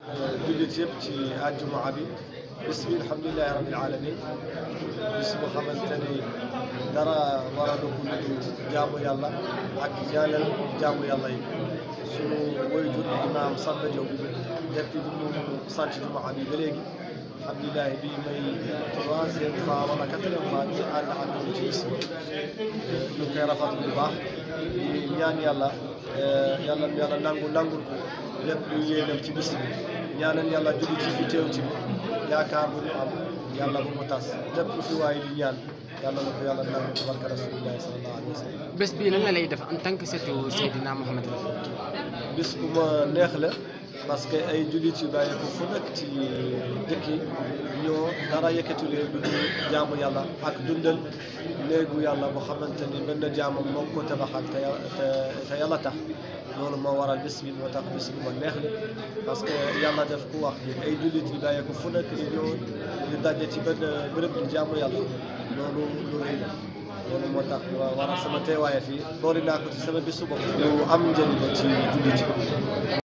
jullit yëpp ci àjjuma bi bis bi alhamdulilahi rabbil alamin bis bu xamante ni dara waralu ko lu jaamu yàlla ak ñaanal jaamu yàlla yi sunu waajur imaam Samba Diop depuis bi mu sant jumaa bi ba léegi alhamdulilahi bi may troisième fois wala quatrième fois ñu ànd ak ñoom ci bis bi ñu koy rafetlu bu baax di ñaan yàlla yàlla yàlla nangu nangul ko lépp lu yéenam ci bis bi ñaanal yàlla julli ci fi teew ci yaakaar bu ñu am yàlla bu mu tas lépp lu fi waaye di ñaan yàlla na ko yàlla nangu ci barka rasulillahi sallallahu alayhi wa sallam bés bii lan la lay def en tant que seetu Seydina Mohamed la. bis bu ma neex la parce que ay jullit yu bàyyi ko fu nekk ci dëkk yi ñoo dara yëkkati leen lu dul jaamu yàlla ak dundal néegu yàlla boo xamante ni benn jaamam moo ko tabaxal te te te yàlla tax loolu moo waral bis bi moo tax bis bi ma neex la parce que yàlla def ku wax ni ay jullit yu bàyyi ko fu nekk di ñëw di daje ci benn béréb di jaamu yàlla loolu lu rëy la loolu moo tax wa waral sama teewaay fii boori naa ko ci sama bisu bopp lu am njëriñ la ci jullit yi